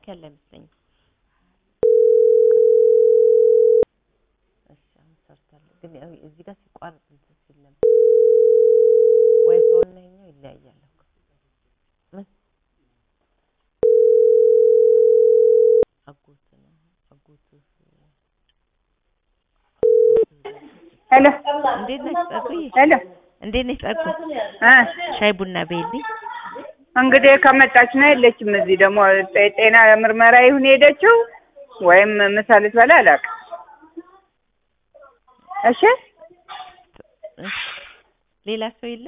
ስልክ ያለ አይመስለኝም። እሺ አሁን ሰርታለሁ፣ ግን ያው እዚህ ጋር ሲቋረጥ እንትን ሲል ነበር። ዋይፋው እና ይኸኛው ይለያያል እኮ ምን አጎት ነው አጎቱ ሄሎ እንዴት ነሽ ጸጉዬ? ሄሎ እንዴት ነሽ ጸጉ? እ ሻይ ቡና በይልኝ። እንግዲህ ከመጣች ነው የለችም። እዚህ ደግሞ ጤ- ጤና ምርመራ ይሁን ሄደችው ወይም ምሳ ልትበላ አላውቅም። እሺ ሌላ ሰው የለም?